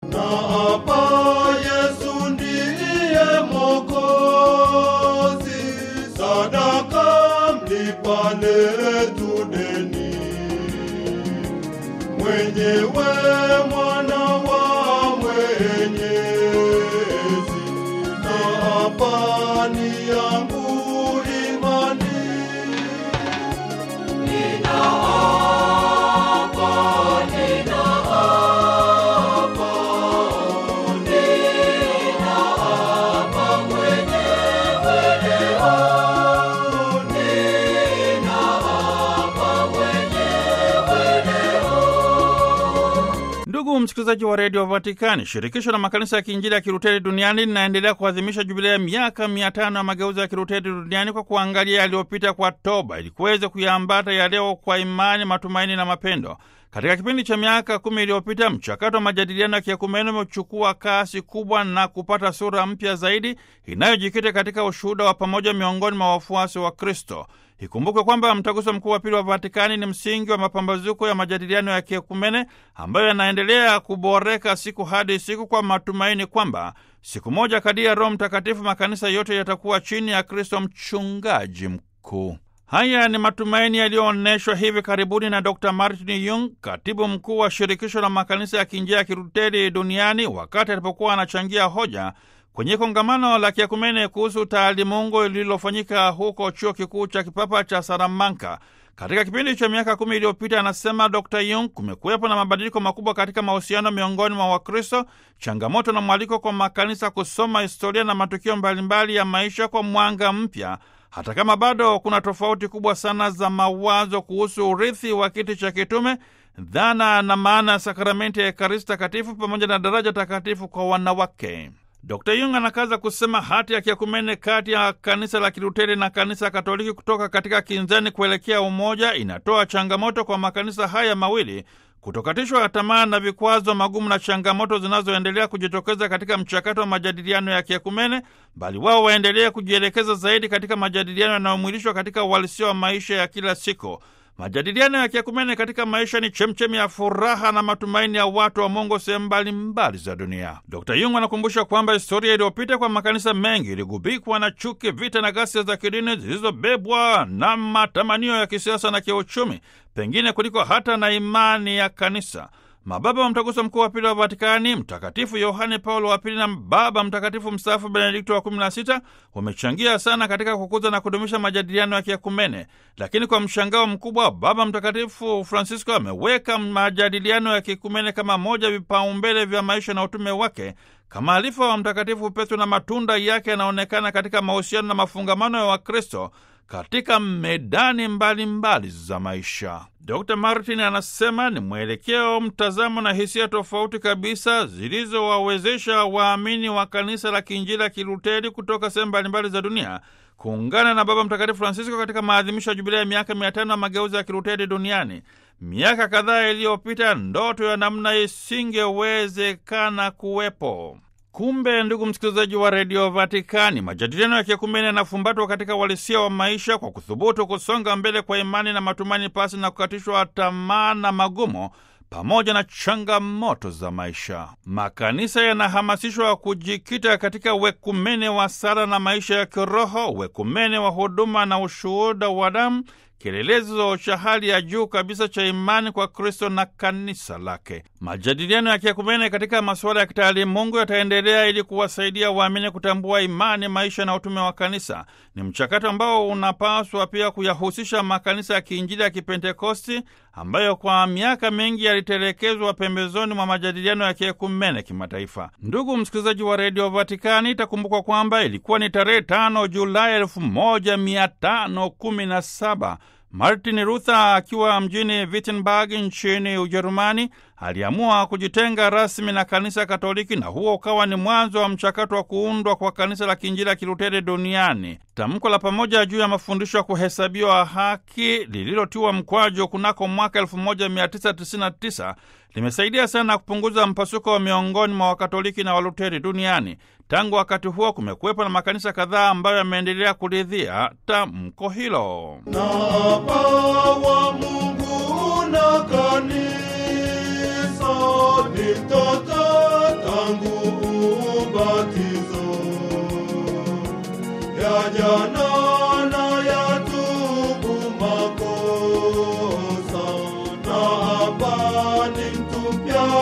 na hapa Yesu ndiye Mwokozi, sadaka mlipa letu deni, mwenyewe mwana wa Mwenyezi, na hapa ni yangu imani Ndugu msikilizaji wa redio Vatikani, shirikisho la makanisa ya kiinjili ya Kiluteri duniani linaendelea kuadhimisha jubilia ya miaka mia tano ya mageuzi ya Kiluteri duniani kwa kuangalia yaliyopita kwa toba ili kuweza kuyaambata ya leo kwa imani, matumaini na mapendo. Katika kipindi cha miaka kumi iliyopita mchakato wa majadiliano ya kiekumene umechukua kasi kubwa na kupata sura mpya zaidi inayojikita katika ushuhuda wa pamoja miongoni mwa wafuasi wa Kristo. Ikumbukwe kwamba mtaguso mkuu wa pili wa Vatikani ni msingi wa mapambazuko ya majadiliano ya kiekumene ambayo yanaendelea kuboreka siku hadi siku kwa matumaini kwamba siku moja kadiri ya Roho Mtakatifu makanisa yote yatakuwa chini ya Kristo mchungaji mkuu. Haya ni matumaini yaliyoonyeshwa hivi karibuni na Dr Martin Yung, katibu mkuu wa shirikisho la makanisa ya kiinjili ya Kiluteri duniani, wakati alipokuwa anachangia hoja kwenye kongamano la kiakumene kuhusu taalimungu lililofanyika huko chuo kikuu cha kipapa cha Salamanka. Katika kipindi cha miaka kumi iliyopita, anasema Dr Yung, kumekuwepo na mabadiliko makubwa katika mahusiano miongoni mwa Wakristo, changamoto na mwaliko kwa makanisa kusoma historia na matukio mbalimbali ya maisha kwa mwanga mpya hata kama bado kuna tofauti kubwa sana za mawazo kuhusu urithi wa kiti cha kitume, dhana na maana ya sakramenti ya Ekaristi Takatifu pamoja na daraja takatifu kwa wanawake. Dr Yung anakaza kusema hati ya kiakumene kati ya kanisa la Kiluteri na kanisa Katoliki kutoka katika kinzani kuelekea umoja inatoa changamoto kwa makanisa haya mawili kutokatishwa tamaa na vikwazo magumu na changamoto zinazoendelea kujitokeza katika mchakato wa majadiliano ya kiekumene, bali wao waendelee kujielekeza zaidi katika majadiliano yanayomwilishwa katika uhalisia wa maisha ya kila siku. Majadiliano ya kiekumene katika maisha ni chemchemi ya furaha na matumaini ya watu wa Mungu sehemu mbalimbali za dunia. Dr Yung anakumbusha kwamba historia iliyopita kwa makanisa mengi iligubikwa na chuki, vita na ghasia za kidini zilizobebwa na matamanio ya kisiasa na kiuchumi, pengine kuliko hata na imani ya kanisa. Mababa wa Mtaguso Mkuu wa Pili wa Vatikani, Mtakatifu Yohane Paulo wa Pili na Baba Mtakatifu mstaafu Benedikto wa 16 wamechangia sana katika kukuza na kudumisha majadiliano ya kiekumene. Lakini kwa mshangao mkubwa, Baba Mtakatifu Francisco ameweka majadiliano ya kiekumene kama moja vipaumbele vya maisha na utume wake kama alifa wa Mtakatifu Petro, na matunda yake yanaonekana katika mahusiano na mafungamano ya Wakristo katika medani mbalimbali mbali za maisha. Dr Martin anasema ni mwelekeo, mtazamo na hisia tofauti kabisa zilizowawezesha waamini wa kanisa la kiinjili la Kiluteri kutoka sehemu mbalimbali za dunia kuungana na Baba Mtakatifu Francisco katika maadhimisho ya jubilia ya miaka mia tano ya mageuzi ya Kiluteri duniani. Miaka kadhaa iliyopita, ndoto ya namna isingewezekana kuwepo. Kumbe ndugu msikilizaji wa redio Vatikani, majadiliano ya kiekumene yanafumbatwa katika uhalisia wa maisha kwa kuthubutu kusonga mbele kwa imani na matumaini, pasi na kukatishwa tamaa na magumu pamoja na changamoto za maisha. Makanisa yanahamasishwa kujikita katika wekumene wa sala na maisha ya kiroho, wekumene wa huduma na ushuhuda wa damu, kielelezo cha hali ya juu kabisa cha imani kwa Kristo na kanisa lake. Majadiliano ya kiekumene katika masuala ya kitaalimungu yataendelea ili kuwasaidia waamini kutambua imani, maisha na utume wa kanisa. Ni mchakato ambao unapaswa pia kuyahusisha makanisa ya kiinjili ya Kipentekosti ambayo kwa miaka mingi yalitelekezwa pembezoni mwa majadiliano ya kiekumene kimataifa. Ndugu msikilizaji wa redio Vatikani, itakumbukwa kwamba ilikuwa ni tarehe tano Julai elfu moja mia tano kumi na saba Martin Luther akiwa mjini Wittenberg nchini Ujerumani aliamua kujitenga rasmi na kanisa Katoliki, na huo ukawa ni mwanzo wa mchakato wa kuundwa kwa kanisa la kiinjili la Kiluteri duniani. Tamko la pamoja juu ya mafundisho ya kuhesabiwa haki lililotiwa mkwajo kunako mwaka 1999 limesaidia sana kupunguza mpasuko wa miongoni mwa Wakatoliki na Waluteri duniani. Tangu wakati huo kumekuwepo na makanisa kadhaa ambayo yameendelea kuridhia tamko hilo. na Baba Mungu na kanisa ni mtoto ya jana na ya tubu makosa, na hapa ni mtu mpya